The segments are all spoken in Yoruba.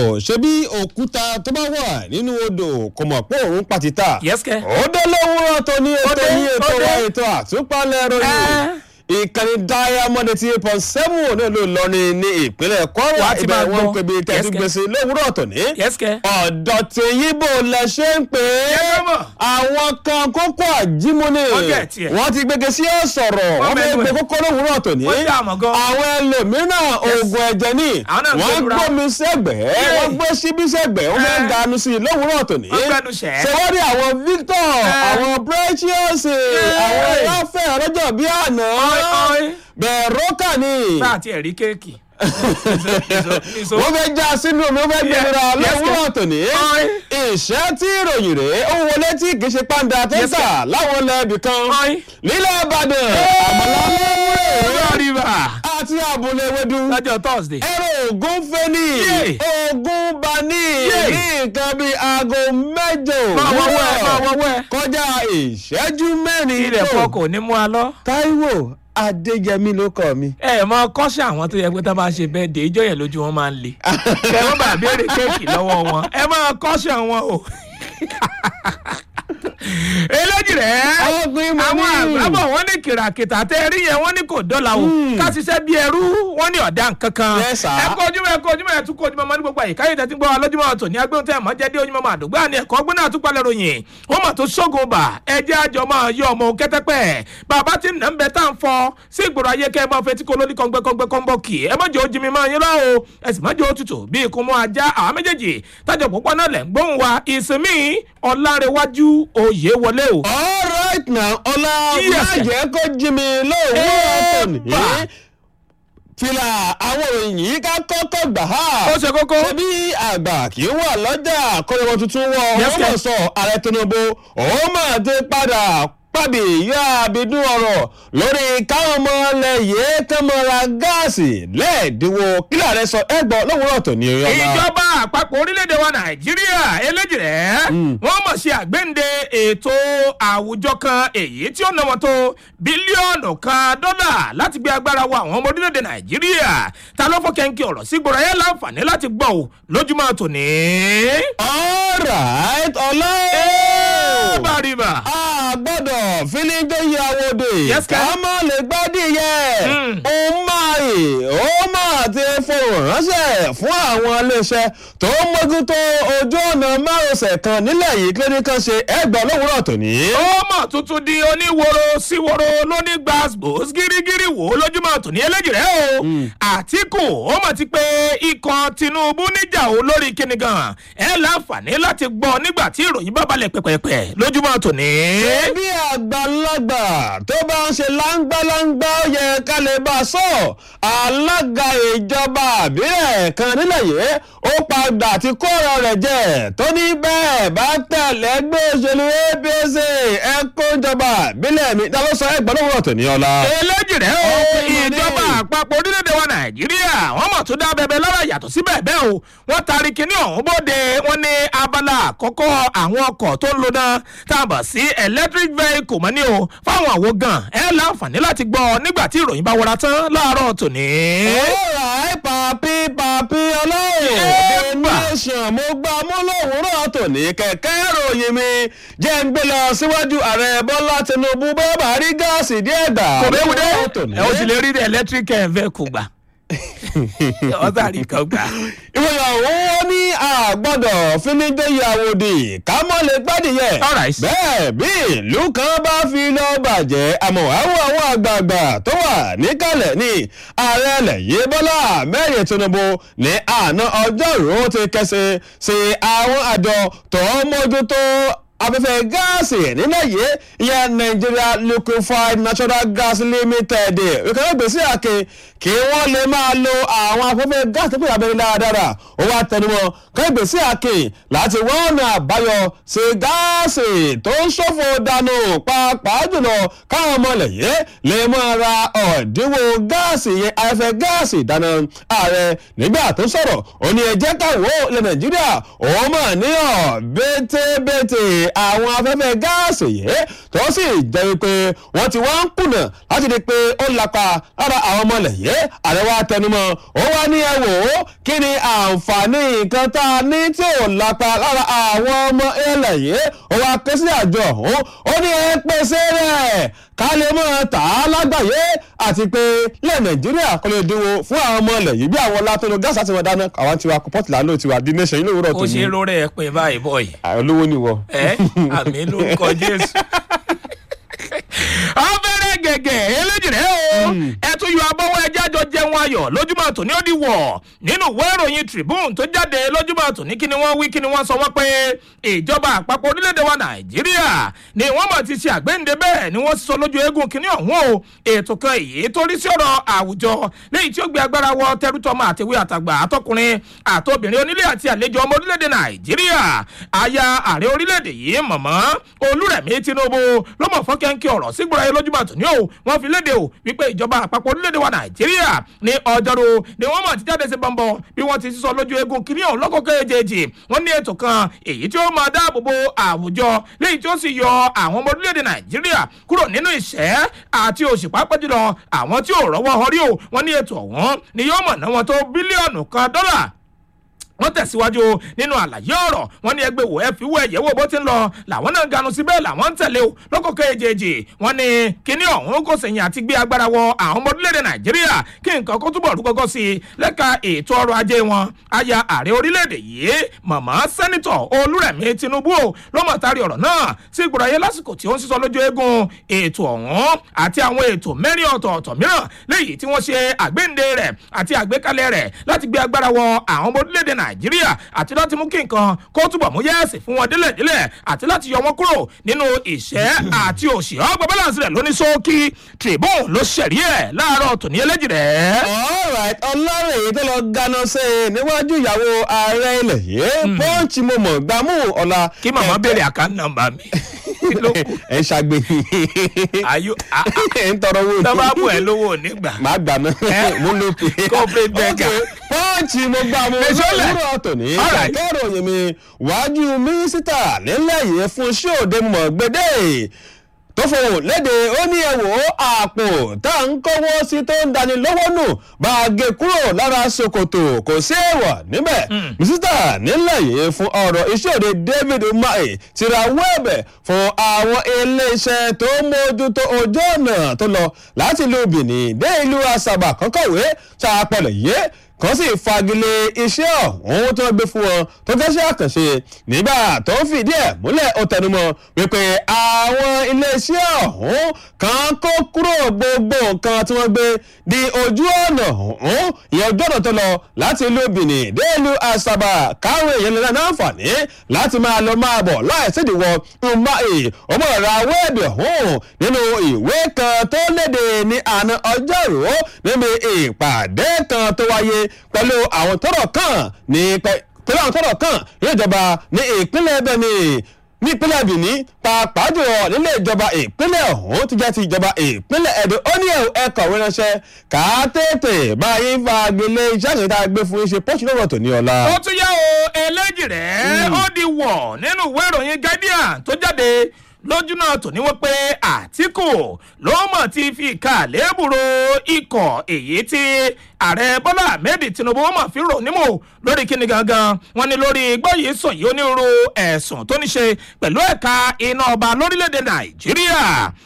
ṣebí òkúta tó bá wà nínú odò kò mọ̀ pé òun pàtítà Yes, kẹ́. ó dé lówùúrọ̀ tó ní ètò dé, ní ètò ó wa dé. ètò àtúpalẹ̀ ròyìn ìkànnì diamond eighty eight point seven náà ló lọ ní ní ìpínlẹ̀ kwara Wàá ti ibẹ̀ máa wọ́n ń gbọ́. pè bí Yes, tẹ̀sí kẹ́. gbèsè lówùúrọ̀ tó ní Yes, kẹ́. ọ̀dọ̀ tèyíbò lẹ ṣe ń pè é Yes, mọ̀. àwọn kan kókó àjímúni Wọ́n jẹ́ tiẹ̀. wọ́n ti gbége sí ọ̀sọ̀rọ̀ Wọ́n wọ́n fẹ́ mẹ́nu gbé ẹ̀. kókó lówùúrọ̀ tó ní Wọ́n dá àmọ̀ gan. àwọn ẹlòmíràn oògùn ẹ̀jẹ̀ ní Àwọn náà ń wọ́n gbẹdúrà. gbómi sẹ́gbẹ̀ẹ́ Yé. wọ́n gbé síbí sẹ́gbẹ̀ẹ́ wọ́n fẹ́ Ẹ́. dànù sí i lówùúrọ̀ tó ní Wọ́n gbẹnu ṣẹ́. ṣe wọ́n rí àwọn victor Ẹ́. àwọn precious àwọn láfẹ́ ọlọ́jọ́ bíi àná Ọ́í, ọ́í. bẹ̀rọ̀kà ni bá àti ẹ̀rí kéèkì. wọ́n fẹ́ já sínú omi wọ́n fẹ́ gbẹ̀rẹ̀ Yes, lówùúrọ̀ yes. tòní Ọ́í. ìṣẹ́ tí ìròyìn rèé ó wọlé tí kì í ṣe pàǹdà tó ń Yes, tà láwọn lẹ́ẹ̀bì kan Ọ́í. nílẹ̀ ìbàdàn àmàlà lọ́wọ́ rírà àti àbúlé ewédú lọ́jọ́ thursday. ẹ̀rọ ògùn fẹ́ni Yé. ògùn bani Yé. ní nǹkan bíi aago mẹ́jọ máa wọ́wọ́ ẹ̀ máa òwúrọ̀ wọ́wọ́ ẹ̀. kọjá ìṣẹ́jú mẹ́rin ilẹ̀ tó. fọ́ kò ní mú a lọ. Táíwò Adéyẹmí ló kọ mi. ẹ mọ kọ́ṣẹ́ àwọn tó yẹ pé tá a máa ṣe bẹ́ẹ̀ dé ijó yẹn lójú wọn máa ń le. kẹ wọ́n bá béèrè kéèkì lọ́wọ́ wọn ẹ máa kọ́ṣẹ́ wọn o. eléjì rẹ̀ Ọgbìn mo àwọn ní. àgbàbọ̀ wọn ní kìràkìtà tẹ́ ẹ rí yẹn wọ́n ní kò dọ́là o ká ṣiṣẹ́ bí ẹrú wọ́n ní ọ̀dà kankan. Yes, sir. ẹ kó ojúmọ́ ẹ kó ojúmọ́ ẹ tún kó ojúmọ́ ọmọ ní gbogbo àyíká yìí tẹ́tí gbọ́ wa lójúmọ́ ọ̀tọ̀ ní agbóhùn tẹ́ ẹ̀ mọ́ jẹ́ dé ojúmọ́ máa dùgbà ní ẹ̀kọ́ gbóná àtúpalẹ̀ ròyìn wọ́n mọ̀ tó ṣógun bà ẹ jẹ́ àjọ máa yọ ọmọ kẹ́tẹ́pẹ́ bàbá tí nà ń bẹ tá à ń fọ sí ìgboro ayé kẹ́ ẹ máa fetí kó lóní kọ́ngbẹ́kọ́ngbẹ́ kọ́nbọ́ kì í ẹ má jẹ́ ojú mi máa yín rá o ẹ sì má jẹ́ òtútù bí ikùn mọ́ ajá àwọn méjèèjì tájọ púpọ̀ náà lẹ̀ ń gbóhùn wa ìsinmi ọ̀làrẹ̀wájú òye wọlé o. all right now ọlá Yes, má sir. jẹ́ kó jí mi lówùúrọ̀ Eh, tòní. bà. fìlà àwọn òròyìn yìí ká kọ́kọ́ gbà á. ó ṣe kókó. ṣebí àgbà kì í wà lọ́jà kọ́lẹ́wọ́ tuntun wọ Yes, ọmọ sir. sọ ààrẹ tinubu òun máa ti padà pàbí yọ àbídún ọ̀rọ̀ lórí káwọn ọmọ ilẹ̀ yìí kán mọ́ ra gáàsì lẹ́ẹ̀dínwó kílà rẹ sọ ẹgbọ́n lówùúrọ̀ tòní ọ̀la. ìjọba àpapọ̀ orílẹ̀-èdè wa nàìjíríà eléjìrẹ́ wọ́n mọ̀ sí àgbéǹde ètò àwùjọ kan èyí tí ó ná wọn tó bílíọ̀nù kan dọ́là láti gbé agbára wa àwọn ọmọ orílẹ̀-èdè nàìjíríà ta ló fọ́ kẹ́ńkì ọ̀rọ̀ sí gbọ́dọ̀ ayé láǹfààní láti gbọ́ ò lójúmọ́ tòní. all right ọlá ẹ bá rí bá. a gbọ́dọ̀ fílíńdéyì àwòdì Yes, ká sir. má lè gbádìí yẹ Mm. ó máa yè ó máa ti fohùn ránṣẹ́ fún àwọn iléeṣẹ́ tó ń mójútó ojú ọ̀nà márosẹ̀ kan nílẹ̀ yìí kí ló ní kàn ṣe ẹgbẹ́ lówùúrọ̀ tòní. ó mọ̀ tuntun di oníworo síworo lóní gbàgbós gírígírí wò ó lójúmọ́ tòní eléjìrẹ́ o àtìkù ó mọ̀ ti pé ikọ̀ tinubu níjà o lórí kíni gan ẹ láǹfààní láti gbọ́ nígbà tí ìròyìn bá balẹ̀ pẹ̀pẹ̀pẹ̀ lójúmọ́ tòní. bí àgbàlagbà tó bá ń ṣe láńgbáláńgbá ó yẹ ká lè bá a sọ alága ìjọba àbílẹ̀ kan nílẹ̀ yìí ó padà ti kó ọ̀rọ̀ rẹ̀ jẹ tó ní bẹ́ẹ̀ bá tẹ̀lé gbé òṣèlú apc ẹ kó ìjọba àbílẹ̀ mi ta ló sọ ẹgbẹ́ lówó ọ̀tọ̀ ní ọ̀la. eléjìrẹ́ o Ọkùnrin mọ̀ ní. ìjọba àpapọ̀ orílẹ̀-èdè wa nàìjíríà wọ́n mọ̀ tó dá bẹbẹ lọ́rọ̀ yàtọ̀ sí bẹ́ẹ̀ bẹ́ẹ̀ o wọ́n taari kinní ọ̀hún bóde wọ́n ní abala àkọ́kọ́ àwọn ọkọ̀ tó ń lo náà tá a bọ̀ sí electric vehicle mọ́ ní o fáwọn àwo gan ẹ láǹfààní láti gbọ́ nígbà tí ìròyìn bá wọra tán láàárọ̀ tòní. ọ̀rọ̀ pàpí pàpí ọlọ́run Ẹ the bà. nation mo gbà mú lówùúrọ̀ tòní kẹ̀kẹ́ ròyìn mi jẹ́ ń gbé lọ síwájú ààrẹ bọ́lá tinubu bọ́ọ̀bà rí gáàsì díẹ̀ gbà kò bẹ́ẹ̀ wúdẹ́ lówùúrọ̀ tòní. ẹ o sì lè rí electric vehicle gbà ọ̀sàrí kan gbà. ìròyìn ọ̀hún ó ní àgbọ̀dọ̀ fínídéyì àwòdì ká mọ́ lè gbádìyẹ. Alright. bẹ́ẹ̀ bí ìlú kan bá fi lọ bàjẹ́ àmọ́ àwọn àwọn àgbààgbà tó wà níkàlẹ̀ ní ààrẹ lẹ́yìn bọ́lá mẹ́rin tinubu ní àná ọjọ́rùú ti kẹsẹ̀ sí àwọn àjọ tó ń mójútó afẹ́fẹ́ gáàsì nílẹ̀ yìí ìyẹn nigeria liquefied natural gas limited ìkànnì gbèsè àkè kí wọ́n lè máa lo àwọn afẹ́fẹ́ gáàsì tó pè abẹ́rẹ́ dáradára ó wá tẹnumọ́ kànnì gbèsè àkè láti wọ́n ọ̀nà àbáyọ sí gáàsì tó ń ṣòfò dànù pàápàá jùlọ káwọn ọmọ ilẹ̀ yìí lè máa ra ọ̀dínwó gáàsì yẹn afẹ́fẹ́ gáàsì ìdáná ààrẹ nígbà tó sọ̀rọ̀ ó ní ẹjẹ́ káwọ́ ilẹ̀ nàìjíríà òun mà ní ọ̀ bẹ́tẹ̀bẹ́tẹ̀ àwọn afẹ́fẹ́ gáàsì yìí tó sì jẹ́ wípé wọ́n ti wá ń kùnà láti di pé ó lapa lára àwọn ọmọ ilẹ̀ yìí yìí ààrẹ wa tẹnumọ́ ó wá ní ẹ wò ó kí ni àǹfààní nǹkan tá a ní tí ò lápá lára àwọn ọmọ ilẹ̀ yìí ó wá ké sí àjọ ọ̀hún ó ní ẹ pèsè rẹ̀ ká lè mọ̀ tà á lágbàáyé àti pé ilẹ̀ nàìjíríà kò lè dínwó fún àwọn ọmọ ilẹ̀ yìí bí àwọn látọ̀nù gáàsì àti wọn dáná àwọn tiwa pọ́tìlá ló tiwa bí nation ilé òwúrọ̀ tó ó ní ṣe lórí ẹ pé báyìí bọ̀ yìí olówó ni wọ. ẹ àmì lórúkọ jésù. ọbẹ̀rẹ̀ gẹ̀gẹ̀ eléjìrẹ́ o ẹ tún yọ abọ́wọ́ ẹja jọ jẹun ayọ̀ lójúmọ́ tòní ó di wọ̀ nínú ìwé ìròyìn tribune tó jáde lójúmọ́ tòní kí ni wọ́n wí kí ni wọ́n sọ wọ́n pé ìjọba àpapọ̀ orílẹ̀-èdè wa nàìjíríà ni wọ́n mọ̀ ti ṣe àgbéǹde bẹ́ẹ̀ ni wọ́n sọ lójú eégún kínní ọ̀hún o ètò kan èyí tó rí sí ọ̀rọ̀ àwùjọ léyìí tí ó gbé agbára wọ tẹrútọmọ àtẹwé àtàgbà àtọkùnrin àtobìnrin onílé àti àlejò ọmọ orílẹ̀-èdè nàìjíríà aya ààrẹ orílẹ̀-èdè yìí mọ̀mọ́ olúrẹ̀mí tinubu ló mọ̀ fọ́kẹ́ńkẹ́ ọ̀rọ̀ sígbòrò ayé lójúmọ̀ tòní o wọ́n fi léde o wípé ìjọba àpapọ̀ orílẹ̀-èdè wa nàìjíríà ní ọjọ́rú ni wọ́n mọ̀ ti jáde sí bọ́ńbọ́ bí wọ́n ti sísọ lójú eégún kìíní ọ̀hún lọ́kọ̀ọ́kọ́ èjèèjì wọ́n ní ètò kan èyí tí ó máa dáàbò bo àwùjọ léyìí tí ó sì yọ àwọn ọmọ orílẹ̀-èdè nàìjíríà kúrò nínú ìṣẹ́ àti òṣì pàápàá jùlọ àwọn tí ò rọ́wọ́ họrí o wọ́n ní ètò ọ̀hún ni yóò mọ̀ náà wọn tó bílíọ̀nù kan dọ́là wọ́n tẹ̀síwájú nínú àlàyé ọ̀rọ̀ wọ́n ní ẹgbẹ́ wò ẹ fi wọ ẹ̀yẹ́ wò bó ti ń lọ làwọn náà ganu síbẹ̀ làwọn ń tẹ̀lé o lọ́kọ̀ọ́kọ́ èjèèjì wọ́n ní kíní ọ̀hún kò sẹ̀yìn àti gbé agbára wọ àwọn ọmọ orílẹ̀-èdè nàìjíríà kí nǹkan kó túbọ̀ rú gọ́gọ́ sí i lẹ́ka ètò ọrọ̀ ajé wọn aya ààrẹ orílẹ̀-èdè yìí màmá sẹ́nitọ̀ olúrẹ̀mí tinubu o ló mọ̀ tari ọ̀rọ̀ náà sí ìgbòrò ayé lásìkò tí ó ń sísọ lójú eégún ètò ọ̀hún àti àwọn ètò mẹ́rin ọ̀tọ̀ọ̀tọ̀ mìíràn léyìí tí wọ́n ṣe àgbéǹde rẹ̀ àti àgbékalẹ̀ rẹ̀ láti gbé agbára wọ àwọn ọmọ orílẹ̀-èdè nàìjíríà àti láti mú kí nǹkan kó túbọ̀ mú yẹ́ẹ̀sì fún wọn délẹ̀délẹ̀ àti láti yọ wọn kúrò nínú ìṣẹ́ àti òṣì ọgbà balance rẹ̀ lóní sókí tribune ló ṣẹ̀rí ẹ̀ láàárọ̀ tòní ẹlẹ́jìrẹ́. alright ọlọ́run èyí tó lọ ganan ṣe níwájú ìyàwó ààrẹ ilẹ̀ yìí pọ́ǹchì mo mọ̀ gbámú ọ̀la. kí màmá béèrè àkáǹtì nọmba mi kí ló kù ẹ ń ṣàgbé ayò ẹ ń tọrọ owó tọ́ba bù ẹ lówó nígbà. màá gbà ná mú ló pè. Corporate beggar. pọ́ǹchì mo gbà mo Fèsọ́lẹ̀. lọ́wọ́ tòní Alright. kẹ̀kẹ́ ìròyìn mi wájú mínísítà nílẹ̀ yìí fún iṣẹ́ òde mọ̀ gbédè tó fohùn léde ó ní ẹ wò ó àpò tá à ń kọ́wọ́ sí tó ń dani lọ́wọ́ nù bá a gé kúrò lára ṣòkòtò kò sí èèwọ̀ níbẹ̀ mínísítà nílẹ̀ yìí fún ọ̀rọ̀ iṣẹ́ òde david umahi ti ra wẹ́ẹ̀bẹ̀ fún àwọn iléeṣẹ́ tó mójútó ojú ọ̀nà tó lọ láti ìlú benin dé ìlú asaba kọ́kọ́wé ṣàpọ̀lẹ̀ yìí kan sì fagilé iṣẹ́ ọ̀hún tó gbé fún wọn tó jẹ́ṣẹ́ àkànṣe nígbà tó ń fìdí ẹ̀ múlẹ̀ ó tẹnumọ́ wípé àwọn iléeṣẹ́ ọ̀hún kan kó kúrò gbogbo nǹkan tí wọ́n gbé di ojú ọ̀nà ọ̀hún ìyẹn ojú ọ̀nà tó lọ láti ìlú benin dé ìlú asaba káwọn èèyàn lè ní àǹfààní láti máa lọ máa bọ̀ láì sídìíwọ̀ umahi ọmọ ìra wẹ́ẹ̀bì ọ̀hún nínú ìwé kan tó léde ní àná ọjọ́rú níbi ìpàdé kan tó wáyé pẹ̀lú àwọn tọ́rọ̀ kàn ní pẹ̀- pẹ̀lú àwọn tọ́rọ̀ kàn ní ìjọba ní ìpínlẹ̀ bẹ́ẹ̀ni ní ìpínlẹ̀ benin pàápàá jùlọ nílé ìjọba ìpínlẹ̀ ọ̀hún ti jẹ́ ti ìjọba ìpínlẹ̀ ẹ̀dó ó ní ẹ̀kọ́ ránṣẹ́ ká tètè báyìí fagilé iṣẹ́ àṣẹ tá a gbé fún iṣẹ́ pọ́ṣù lọ́wọ́ tòní ọ̀la. ó tún yá o ẹlẹ́jìrẹ́ ó di wọ̀ nínú ìwé ìròyìn guardian tó jáde lójú náà tò ní wọ́n pé àtìkù ló mọ̀ ti fi ìka lébùrò ikọ̀ èyí tí ààrẹ bọ́lá ahmed tinubu mọ̀ fi rò nímọ̀ lórí kíni gangan wọn ni lórí gbọ́yìí sọ yìí onírúurú ẹ̀sùn tó ní ṣe pẹ̀lú ẹ̀ka iná ọba lórílẹ̀‐èdè nàìjíríà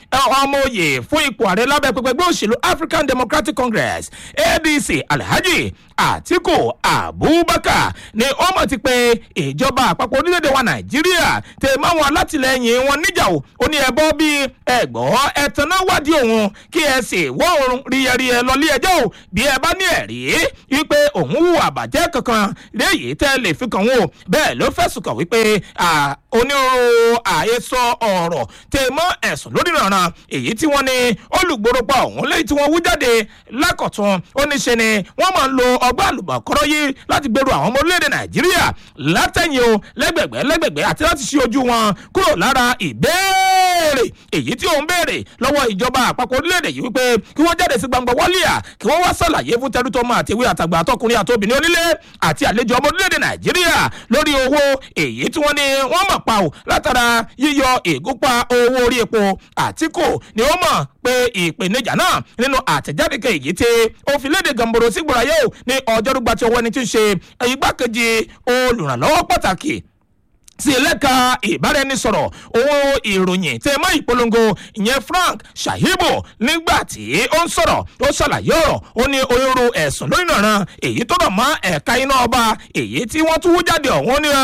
ọmọ òye fún ipò ààrẹ lábẹ́ pẹpẹgbẹ́ òṣèlú african democratic congress adc alhaji atiku abubakar ni ó mọ̀ ti pé ìjọba àpapọ̀ orílẹ̀-èdè wa nàìjíríà tẹ máwọn alátìlẹyìn wọn níjà o ó ní ẹbọ bíi ẹgbọ́ ẹ̀tàn náà wádìí òun kí ẹ sì wọ́ òun ríyẹríyẹ lọlé ẹjọ́ o bí ẹ bá ní ẹ̀rí wípé òun hùwà àbàjẹ́ kankan léyìí tẹ́ lè fi kàn wọ́n o bẹ́ẹ̀ ló fẹ̀sùn kàn wípé à, onírúurú àhesọ ọ̀rọ̀ tẹ mọ́ ẹ̀sùn lórí ìrànràn èyí tí wọ́n ní olùgbòròpá ọ̀hún lẹ́yìn tí wọ́n wú jáde lákọ̀tún ó ní ṣe ni wọ́n máa ń lo ọgbà àlùbọ̀kọ́rọ́ yìí láti gbèrú àwọn ọmọ orílẹ̀-èdè nàìjíríà látẹ̀yìn o lẹ́gbẹ̀gbẹ́ lẹ́gbẹ̀gbẹ́ àti láti ṣí ojú wọn kúrò lára ìbéèrè èyí tí òun béèrè lọ́wọ́ ìjọba àpapọ̀ orílẹ̀-èdè yìí wípé kí wọ́n jáde sí gbangba wọ́líà kí wọ́n wá sàlàyé fún tẹrútọ́mọ àti ìwé àtàgbà àtọkùnrin àtobìnrin onílé àti àlejò ọmọ orílẹ̀-èdè nàìjíríà lórí owó èyí tí wọ́n ní wọ́n mọ̀ pa ò látara yíyọ ìgúnpá owó orí epo àtìkù ni ó mọ̀ pé pé ìpèníjà náà nínú àtẹ̀jáde kan èyí tí ó fi léde gàmbòrò sígbòrò ayé o ní ọjọ́rúgba tí ọwọ́ ẹni tí ń ṣe igbákejì olùrànlọ́wọ́ pàtàkì sí ẹlẹ́ka ìbáraẹnisọ̀rọ̀ owó ìròyìn tẹ mọ́ ìpolongo ìyẹn frank shahibu nígbà tí ó ń sọ̀rọ̀ ó ṣàlàyé ọ̀rọ̀ ó ní onírú ẹ̀sùn lórí nàrán èyí tó rọ̀ mọ́ ẹ̀ka iná ọba èyí tí wọ́n tún wú jáde ọ̀hún ní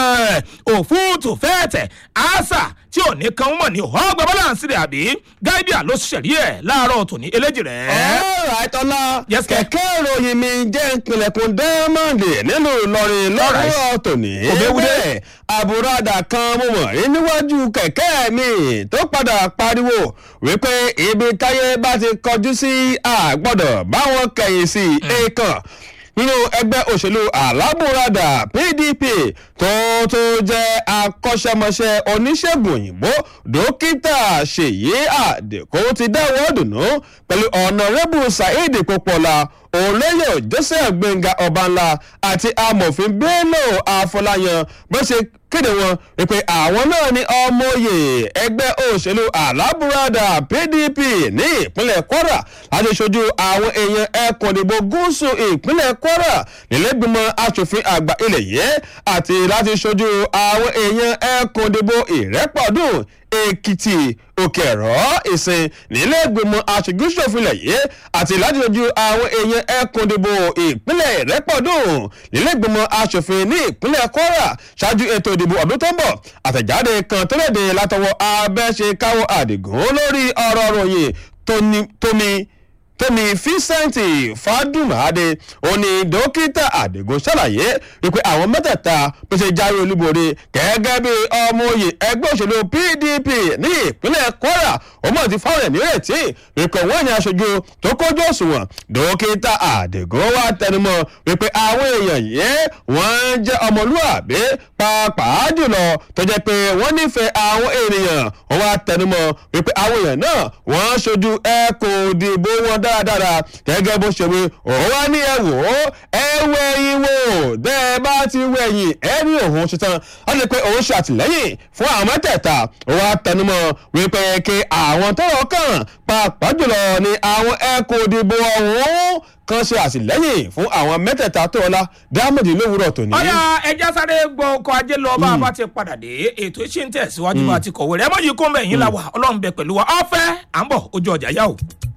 òfúùtù fẹ́ẹ̀tẹ̀ àṣà tí ò ní kan mọ̀ ní ọgbà balance rẹ̀ àbí gáídíà ló ṣẹ̀rí ẹ̀ láàárọ̀ tòní eléjì rẹ̀. ọ̀rọ̀ àìtọ́lá Yes, sir. kẹ̀kẹ́ ìròyìn mi jẹ́ ìpìlẹ̀kùn dẹ́mọ̀ndì nínú ìlọrin lọ́rọ̀ tòní. Òbẹ́wúdé. bẹ́ẹ̀ àbúradà kan mo mọ̀ rí níwájú kẹ̀kẹ́ mi tó padà pariwo wípé ibi táyé bá ti kọjú sí àgbọ̀dọ̀ báwọn kẹ̀yìn sí èèkàn nínú ẹgbẹ́ òṣèlú alábùradà pdp tó tó jẹ́ akọ́ṣẹ́mọṣẹ́ oníṣègùn òyìnbó dókítà ṣèyí àdèkó ti dáwọ́ dùnú pẹ̀lú ọ̀nàrẹ́bù saheed popola olóyè joseph gbẹ̀ngà ọbanla àti amòfin bello afọláyan bó ṣe kéde wọn wípé àwọn náà ní ọmọye ẹgbẹ́ òṣèlú alábùradà pdp ní ìpínlẹ̀ kwara láti ṣojú àwọn èèyàn ẹkùn ìdìbò gúúsù ìpínlẹ̀ kwara nílẹ̀gbìmọ̀ asòfin àgbà ilẹ̀ yìí àti láti ṣojú àwọn èèyàn ẹkùn ìdìbò ìrẹ́pọ̀dùn èkìtì òkè ẹ̀rọ ìsìn nílẹ̀gbìmọ̀ aṣojúṣòfin ilẹ̀ yìí àti láti ṣojú àwọn èèyàn ẹkùn ìdìbò ìpínlẹ̀ ìrẹ́pọ̀dùn nílẹ̀gbìmọ̀ asòfin ní ìpínlẹ̀ kwara ṣáájú ètò ìdìbò ọdún tó ń bọ̀ àtẹ̀jáde kan tó léde látọwọ́ abẹ́ṣekáwọ́ àdìgún lórí ọ̀rọ̀ ròyìn tóní- tómi tómi vincent fadumade òní dókítà àdìgún ṣàlàyé wípé àwọn mẹ́tẹ̀ẹ̀ta bó ṣe jáwé olúborí gẹ́gẹ́ bí ọmọ òye ẹgbẹ́ òṣèlú pdp ní ìpínlẹ̀ kwara ọmọ ti fáwọn ẹ̀mí retí wípé wọ́n ní aṣojú tó kójú òṣùwọ̀n dókítà àdìgún wá tẹnumọ́ wípé àwọn èèyàn yìí wọ́n jẹ́ ọmọlúwàbí pàápàá jùlọ tó jẹ́ pé wọ́n nífẹ̀ẹ́ àwọn ènìyàn wọ́n wá tẹnumọ́ wípé àwọn èèyàn náà wọ́n ṣojú ẹkùn òdìbò wọn dáradára gẹ́gẹ́ bó ṣe wí òun wá ní ẹ wò ó ẹ wẹ̀yìn wò bẹ́ ẹ bá ti wẹ̀yìn ẹ ní òun ṣetán wọ́n lè pe òun ṣe àtìlẹ́yìn fún àwọn mẹ́tẹ̀ẹ̀ta òun wá tẹnumọ́ wípé kí àwọn tọ́rọ̀ kàn pàápàá jùlọ ní àwọn ẹkùn òdìbò ọ̀hún kan ṣe àtìlẹ́yìn fún àwọn mẹ́tẹ̀ẹ̀ta tó ọlá dámọ̀dì lówùrọ̀ tòní. ọ̀yà ẹja sáré gbọ́ ọkọ̀ ajé lọ bá a bá ti padà dé ètò ìṣe ń tẹ̀síwájú bá a ti kọ̀wé rẹ̀ ẹ mọ̀ yìí kó mẹ́yìn la wà ọlọ́run bẹ pẹ̀lú wa ọ̀fẹ́ à ń bọ̀ ojú ọjà yá o.